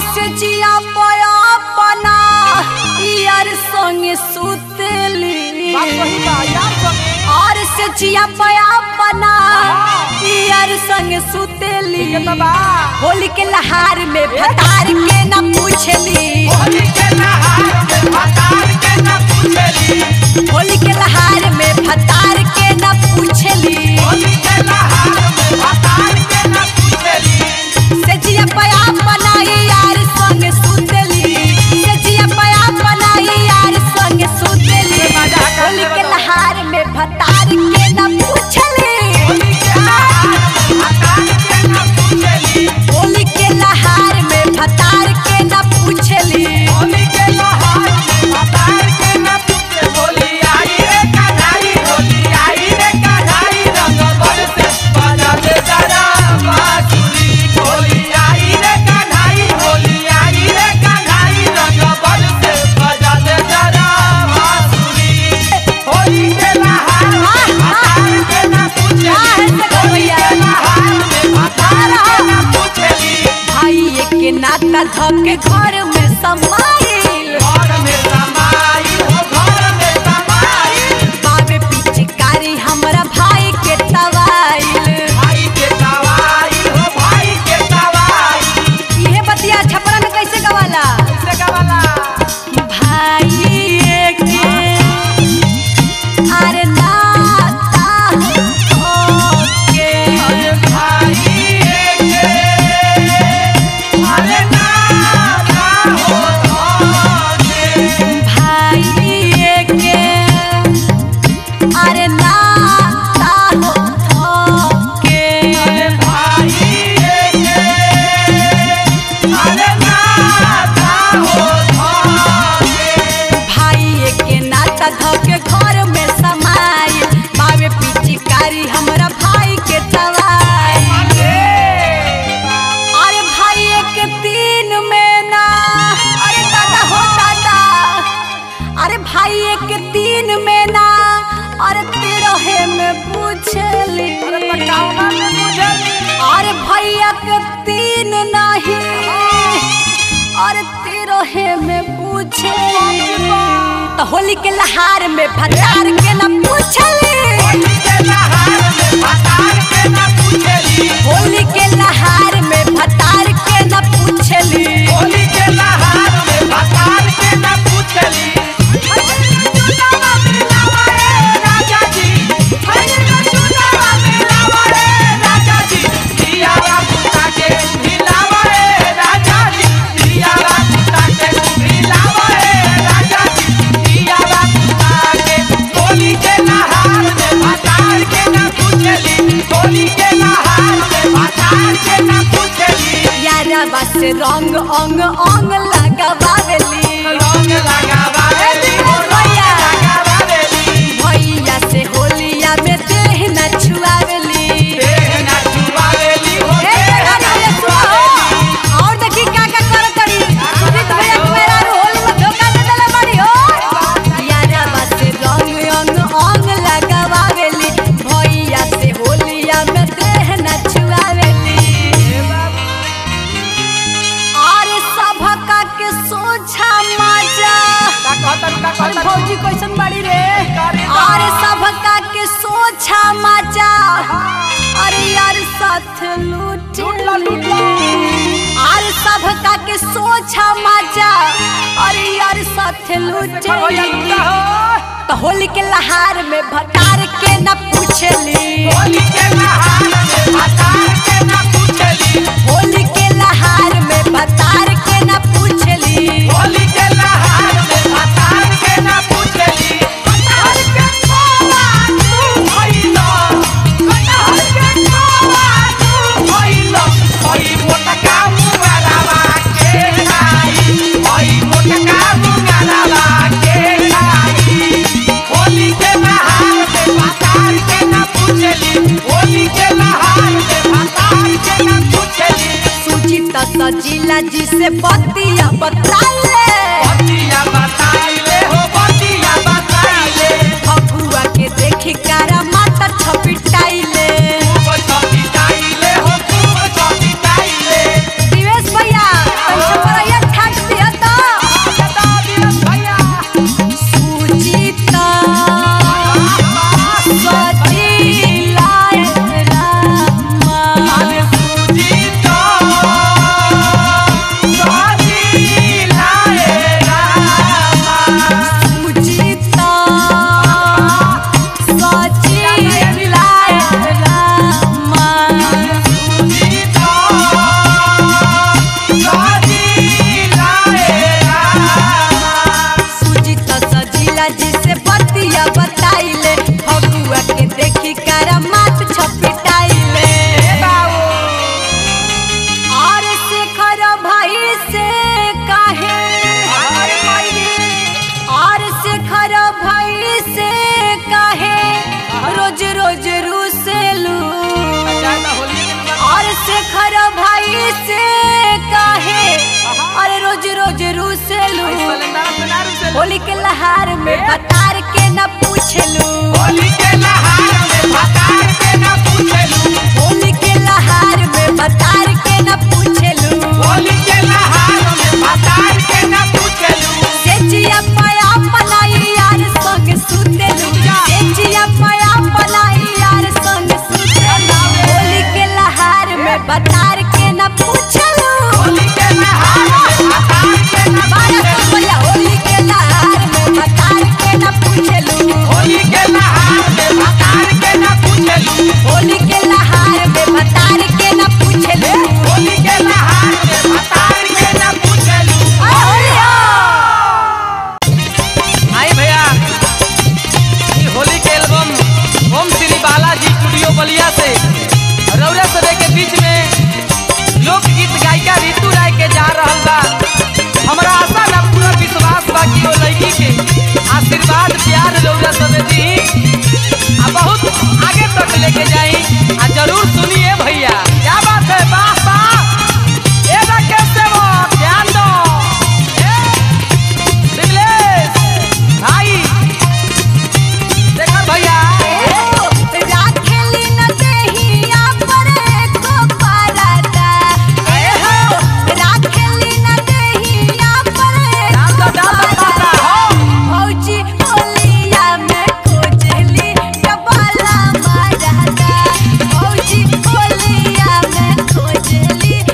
से जिया पया पना यार संगे सुतली बात वही बा यार संगे और से जिया पया पना यार संगे सुतली के बाबा होली के लहार में भतार के न पूछली होली के नहार में भतार के न पूछली होली के लहार में भतार के न पूछली होली के नहार में भतार के न पूछली से जिया पया बनाई यार संग सुतली से जिया पया बनाई यार संग सुतली होली के लहार में भतार के न पूछली होली के नहार में भतार के न पूछली होली के लहार में भतार के न पूछली होली के नहार में भतार के न पूछे होली आई रे कन्हाई होली आई रे कन्हाई रंग बरसे बजा दे जरा बांसुरी होली आई रे कन्हाई होली आई रे कन्हाई रंग बरसे बजा दे जरा बांसुरी होली के नहार में भतार के न पूछे होली के नहार में भतार के न पूछेली भाई के नाता धके घर में समाइल घर में समाई हो घर में समाई बाबे पिचकारी हमरा भाई के तवाइल भाई के दवाई हो भाई के दवाई इहे बतिया छपरा में कैसे गवाला कैसे गवाला भाई के अरे नाता होके अरे भाई के अरे नाता हो धोके भाई के अरे नाता होके अरे भाई के अरे नाता हो धोके भाई के नाता धके घर में समाई बाबे पिचकारी हमरा भाई के तवाई अरे भाई के तीन में ना अरे दादा हो दादा अरे भाई के तीन में ना अरे तेरहे में पूछली अरे पटावा में मुझे अरे भैया के तीन नहीं अरे तेरहे में पूछली तो होली के लहार में भतार के न पूछली होली के नहार में भतार के न पूछेली होली के लहार में भतार के न पूछली होली के नहार में भतार के न पूछली राजा जी चुनावा में लावा रे राजा जी दियारा पुता के मिलावा रे राजा जी दियारा पुता के मिलावा रे राजा जी दियारा पुता के होली के नहार में भतार के न पूछली होली के नहार में भतार के न पूछली यारा बस रंग अंग अंग लगावेली रंग लगावावेली हो रंग लगावावेली भैया से होलिया में देह न छुआवेली देह ना छुआवेली हो ए देह जगह ना ये छुआओ और देखी का का कर करी सुजीत भैया के मेरा होली में धोखा दे देले बड़ी हो यारा बस रंग अंग अंग लगावेली भैया से होलिया में देह न छुआवेली अरे सभका के सोझा मजा का कहतन का अरे कहतन भौजी कैसन बाड़ी रे करे दा। अरे सबका के सोझा मजा अरे यार साथ लूट लूट ला, लूट ला। अरे सबका के सोझा मजा अरे यार साथ लूट देखो भैया लूटा हो तो होली के लहार में भटार के न पूछली होली के नहार में भतार के न पूछली होली के लहार में भटार के न पूछली होली के नहार में भतार के न पूछली भतार के कोवा तू भइलो भतार के कोवा तू भइलो ओई मोटका मुंगारावा के खाई ओई मोटका मुंगारावा के खाई होली के नहार में भतार के न पूछली होली के नहार में भतार के न पूछली सुजीत सजीला जी से बतिया बताले बतिया बताइले हो बतिया बताइले फगुआ के देखी कारा माता छपिटाइले खूब छपिटाइले हो खूब छपिटाइले दिवेश भैया कैसे होली के लहार में बतार के न पूछलू होली के लहार में भतार के न पूछलू होली के लहार में बतार के न पूछलू होली के लहार में भतार के न पूछलू सेचिया पया पलाई यार संग सुतेलू सेचिया पया पलाई यार संग सुतेलू होली के लहार में बतार के न पूछलू होली के लहार में भतार के न बारह सौ पूछलू रुपया होली के लहार में बतार के न पूछलू होली के लहार में भतार के न पूछलू होली के लहार में बतार के न पूछलू होली के लहार में भतार के न पूछलू आ होलिया आई भैया ई होली के एल्बम ओम श्री बालाजी स्टूडियो बलिया से रौरा सदे के बीच में लोकगीत गायिका ऋतु राय के जा रहल बा हमरा आशा ना पूरा विश्वास बा कि ओ लड़की के आशीर्वाद प्यार रौरा सदे दी आ बहुत आगे तक लेके जाई आ जरूर सुनिए भैया क्या बात है वाह वाह ए राकेश सेवक ध्यान दो ए शिवलेश भाई देखा भैया राखेली न देहिया पर एको पराता राखेली न देहिया पर डाल एको दो डाल दो पाता पराता हो भौजी होलिया में खोजली डबाला मारता भौजी होलिया में खोजली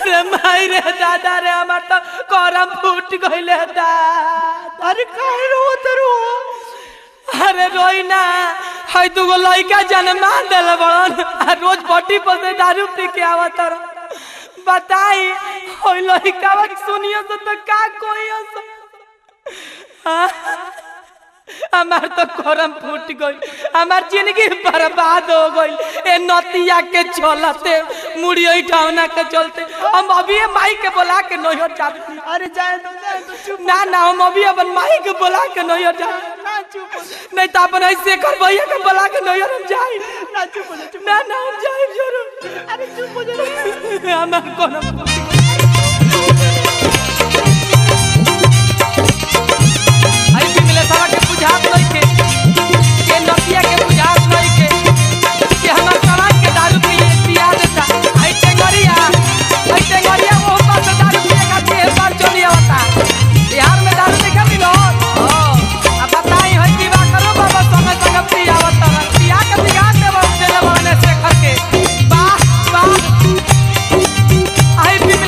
अरे माई रे दादा रे हमार तो करम फूट गइले दा अरे काहे रो तरो अरे रोई ना है दुगो लइका जन्मा देले बड़न आ रोज बटी पर से दारू पी के आवत रह बताई होई लइका सुनियो तो, तो का कोइयो सो हाँ? हमार तो करम फूट गई हमार जिंदगी बर्बाद हो गई ए नतिया के चलते मुड़ी उठावना के चलते हम अभी ये माई के बोला के नहीं जाते अरे जाए तो जाए तो चुप ना ना हम अभी अपन माई के बोला के नहीं जाते ना चुप हो जा नहीं तो अपन ऐसे कर भैया के बोला के नहीं हम जाए ना चुप हो जा चुप ना ना हम जाए जरूर अरे चुप हो जा हमार करम फूट गई आई पिघले सारा के बुझात नहीं के के नतिया के बुझात नहीं के कि हमार समाज के दारू पी पिया देता आई टेंगरिया आई टेंगरिया वो पास से दारू पिए का के बार चली आवता बिहार में दारू नहीं कमी लो हां अब बताई है विवाह करो बाबा संग संग पिया आवता पिया के बिगाड़ दे बाबू देले बने से करके वाह वाह आई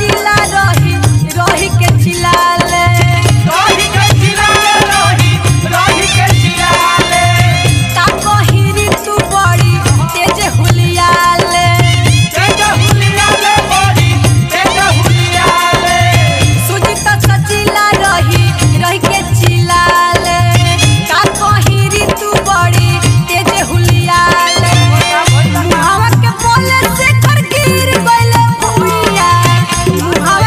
सचिला रही रही के चिलाले रही के चिलाले रही रही के चिलाले का कहिरी तू बड़ी तेज हुलियाले तेज हुलियाले बड़ी तेज हुलियाले सुजित सचिला रही रही के चिलाले का कहिरी तू बड़ी तेज हुलियाले मुहावा के बोले से कर गिर गइले भुइया मुहावा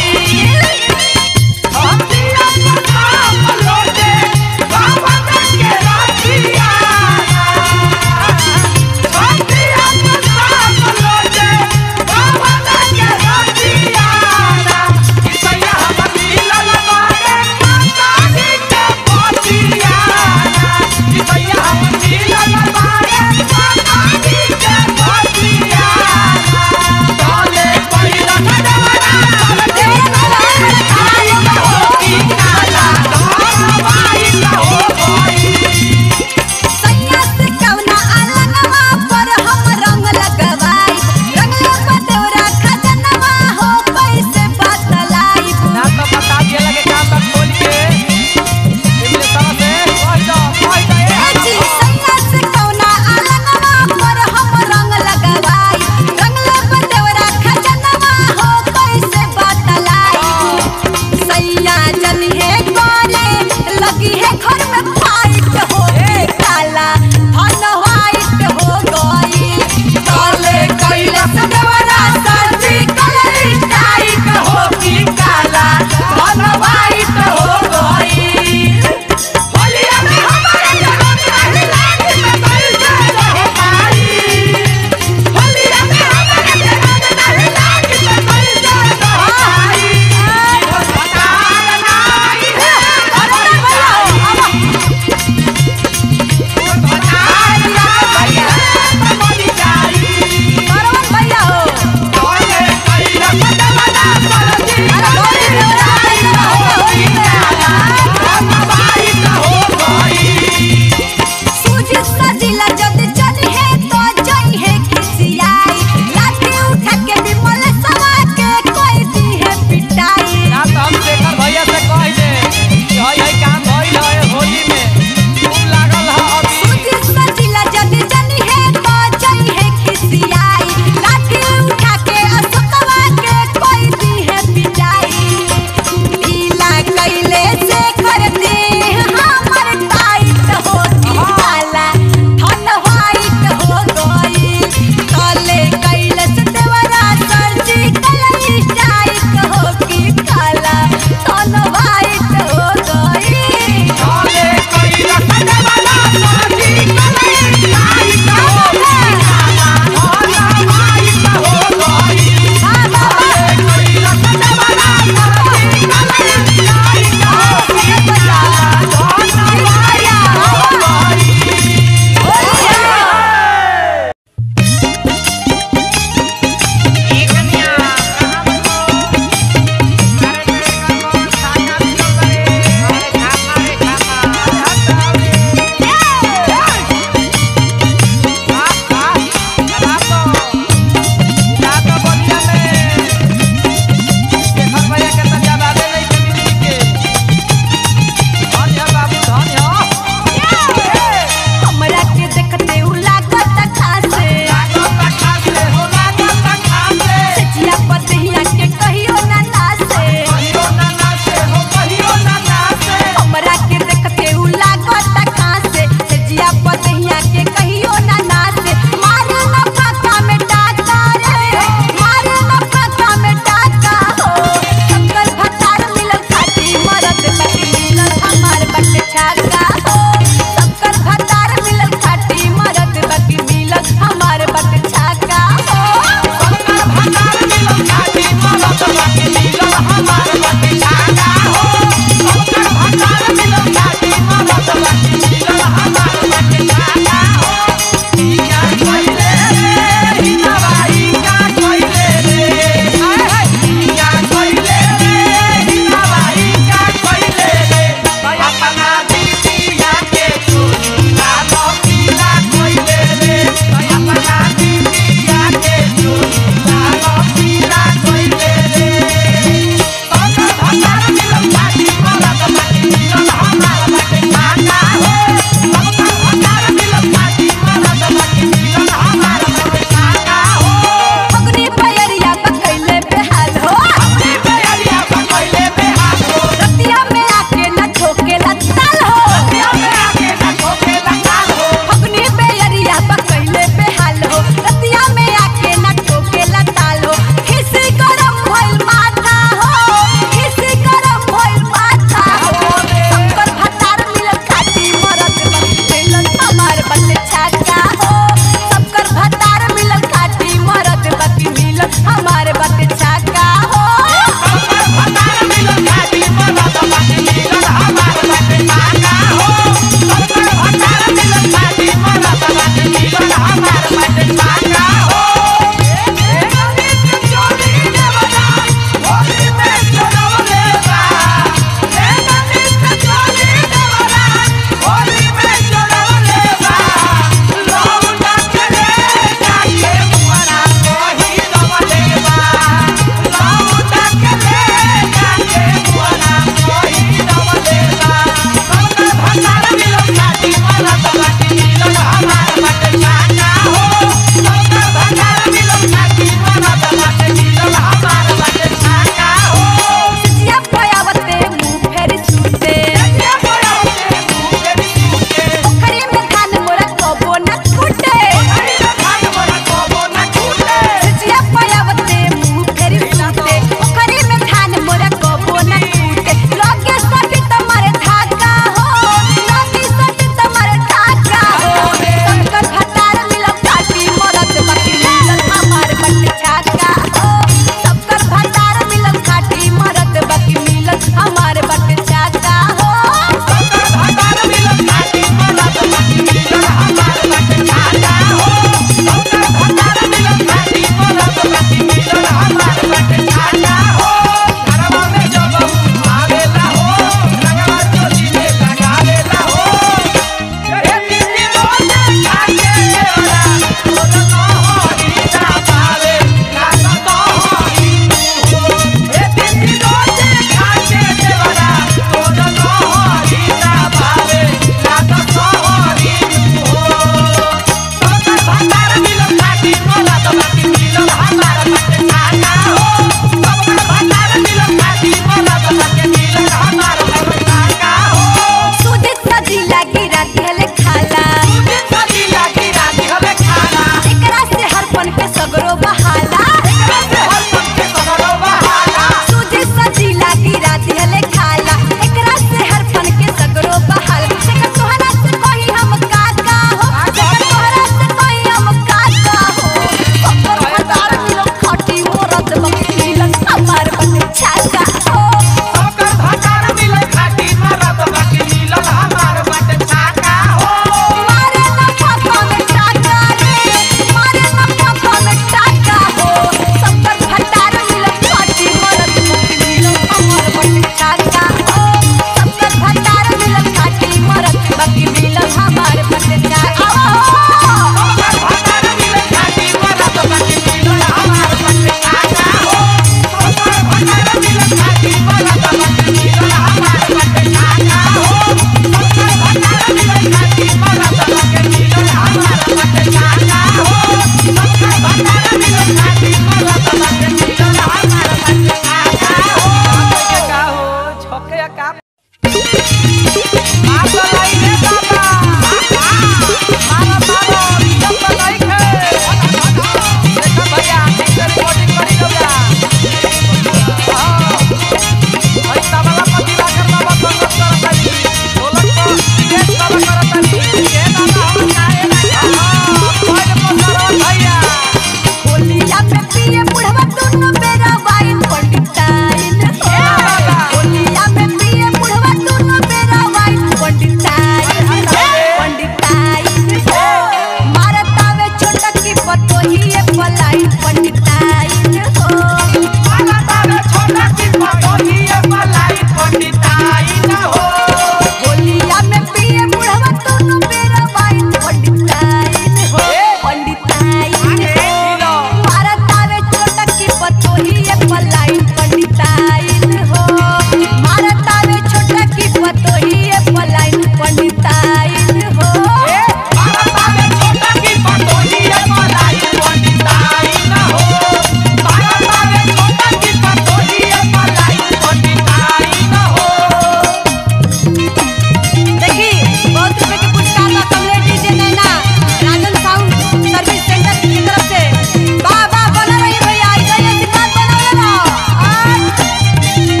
बा कमलेट DJ Naina Rajan sound service center की तरफ से वाह वाह बना रही भैया ऐसा ही आशीर्वाद बनावले रहो आ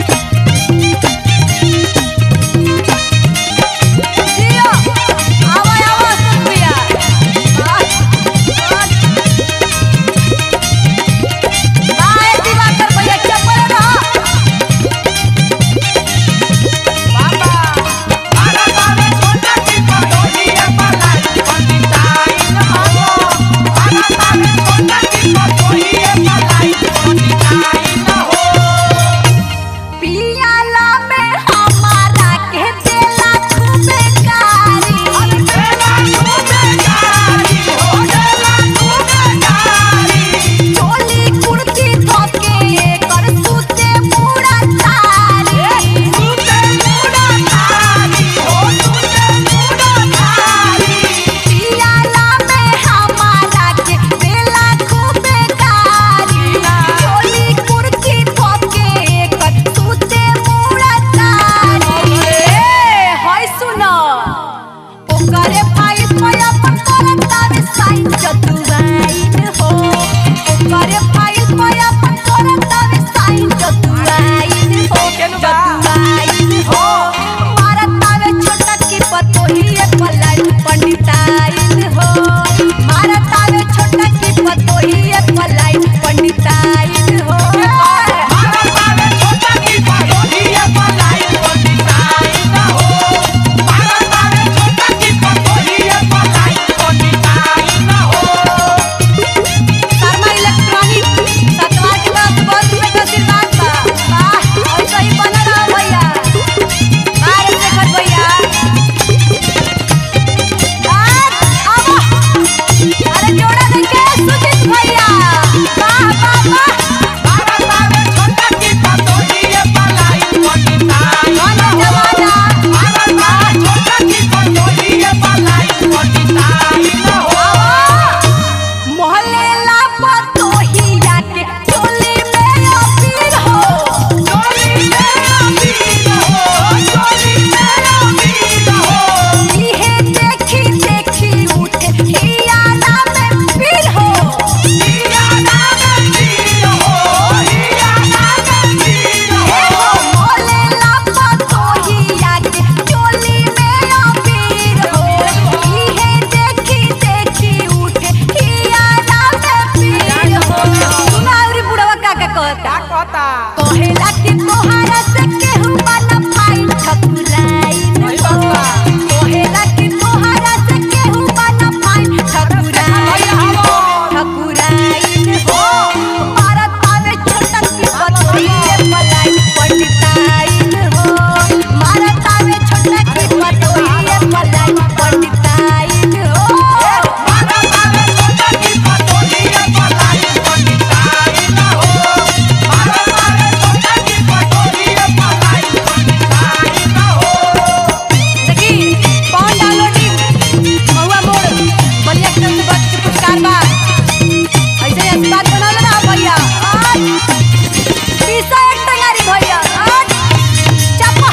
जियो आवा आवा सुप्रिया बाय बाय दिवाकर भैया चप्पल रहा बाबा बारा बारे छोटा की पटोहिए पलाई पंडिताई न हो बारा बारे छोटा की पटोहिए पलाई पंडिताई न हो पियाला में हमारा के देला खूबे कारी देला खूबे गारी हो देला खूबे गारी चोली कुर्ती धोके कर सूते पूरा तारी तूते मुड़ा तारी हो तूते मुड़ा तारी पियाला में हमारा के देला खूबे कारी चोली कुर्ती धोके कर सूते पूरा तारी ए होय सुनो ओकरे भाई पया पकड़त तारे साइन चतुराइन हो ओकरे भाई पया पकड़त तारे साइन चतुराइन हो चतुराइन हो मारत तावे छोटा की पतोहिए पलाई पंडिताइन हो मारत तावे छोटा की पतोहिए पलाई पंडिताइन हो बारा बारे छोटा की पटोहिए पलाई पंडिताई न हो बारा बारे छोटा की पटोहिए पलाई पंडिताई न हो शर्मा इलेक्ट्रॉनिक सतवा के तरफ बहुत रुपए का आशीर्वाद बा वाह ऐसा ही बना रहा भैया बाहर देखत भैया आज आवा अरे जोड़ा देके सुजीत भैया वाह वाह वाह बारा बारे छोटा की पटोहिए पलाई पंडिताई कौन न हो जमाना बारा बारे छोटा की पटोहिए पलाई पंडिताई न हो मोहल्ले ला पतोहिया के चोली में अबीर हो चोली मेरा वीर हो चोली मेरा वीर हो इहे देखी देखी उठे हियाला में पीर हो हिया नाम वीर हो हिया नाम वीर हे हो हो मोहल्ले ला पतोहिया के चोली में अबीर हो इहे देखी देखी उठे हियाला में पीर हो सुनावरी बुढ़वा का का कहता कहता कहेला कि तोहरा से केहू बना फाइन ठकुराइन हो कहेला कि तोहरा से केहू बना फाइन ठकुराइन हो ठकुराइन हो भारत आवे छोटा की पतोहिए पलाई पंडिताइन हो भारत आवे छोटा की पतोहिए पलाई पंडिताइन हो बारा बारे छोटा की पटोहिए पलाई पंडिताई न हो बारा बारे छोटा की पटोहिए पलाई पंडिताई न हो देखी कौन डाउनलोडिंग महुआ मोड़ बलिया के तरफ से बच के पुरस्कार बा ऐसे ही आशीर्वाद बनल रहा भैया आज पीसा एक टंगारी भैया आज चापा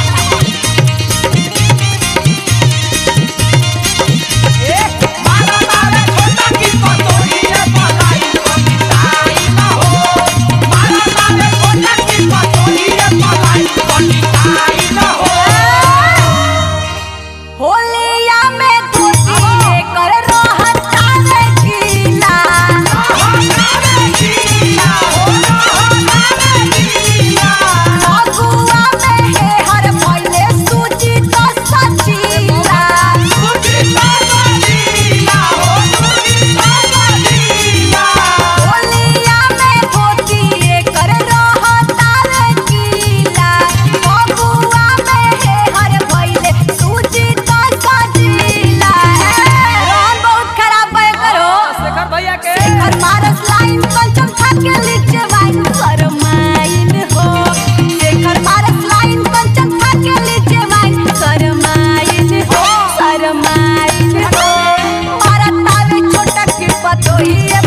बारा बारे छोटा की पटोहिए पलाई पंडिताई न हो बारा बारे छोटा की पटोहिए पलाई पंडिताई न हो होलिया में धोती कर रहता रे गीला अगुआ में हे हर भइले सूची तो सचीला होलिया में धोती कर रहता रे गीला अगुआ में हे हर भइले सूची तो सचीला रोहन बहुत खराब है करो शेखर भैया के शेखर मारस लाइन कंचन खाके लीचे वाइन सरमाइन हो शेखर मारस लाइन कंचन खाके लीचे वाइन सरमाइन हो सरमाइन हो मारत आवे छोटा की पतोहिए